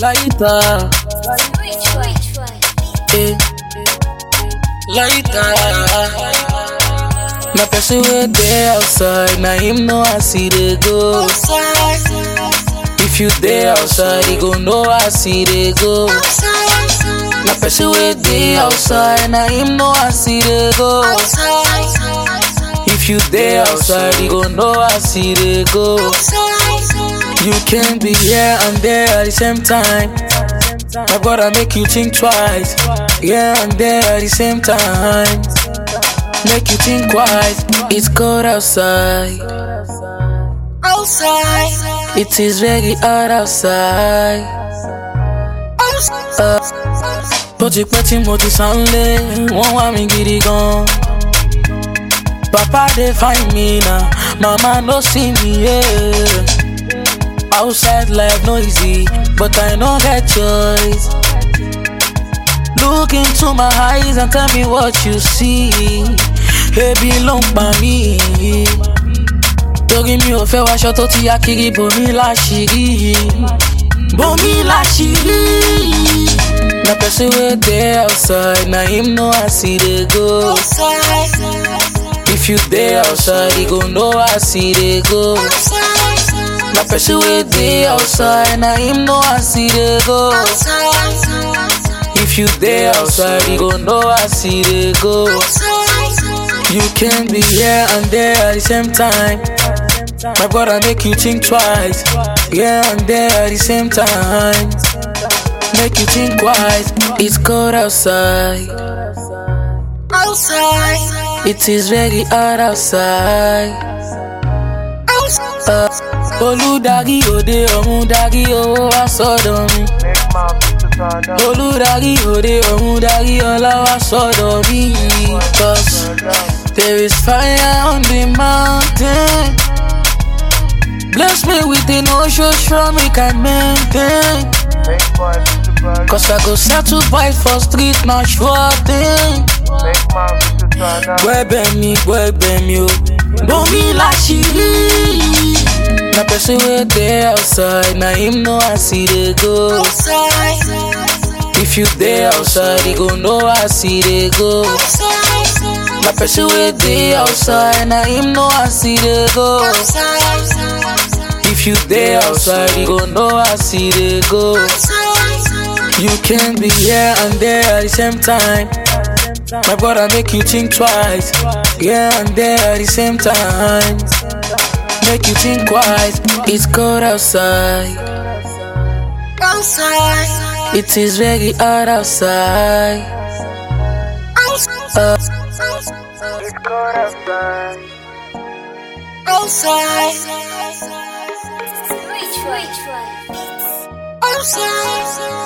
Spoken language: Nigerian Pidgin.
Later, Which one? Which one? eh. Later. Na person wey dey outside, na him know as e dey go. If you dey outside, you go know as e dey go. Na person wey dey outside, na him know as e dey go. If you dey outside, you go know as e dey go. You can be here and there at the same time. My brother make you think twice. Here and there at the same time. Make you think twice. It's cold outside. It is very hot outside. Uh, Bó ti pẹ́ tí mo ti sánlé, wọ́n wá mi gidi gan. Papa dey find me now, mama no see me. Yeah. Outside life no easy, but I no get choice. Look into my eyes and tell me what you see. Ebi ló ń pa mí. Torí mi ò fẹ́ wáṣọ tó ti yá kiri bomi láṣìírí. Bomi láṣìírí. Na person wey dey outside, na him know as e dey go. If you dey outside, you go know as e dey go. Na person wey dey outside, na him know as e dey go. If you dey outside, you go know as e dey go. You can be here and there at the same time. My brother make you think twice. Here and there at the same time. Make you think twice. It's cold outside. It is very hot outside. Uh, Olùdarí òde ọ̀run darí owó wá sọ́dọ̀ mi. Olùdarí òde ọ̀run darí ọlá wá sọ́dọ̀ mi. Cause there is fire on the mountain. Bless me with an ocean strong we can maintain. Cause I go settle by for street na sure thing. Gbẹ́bẹ̀ mi gbẹ́bẹ̀ mi o. Bomi láṣìírí. Na person wey dey outside, na him know as e dey go. If you dey outside, you go know as e dey go. Na person wey dey outside, na him know as e dey go. If you dey outside, you go know as e dey go. You can be here and there at the same time. My brother make you think twice. Here and there at the same time. Make you think twice. It's cold outside. It is very hot outside. Uh, Which one? Which one?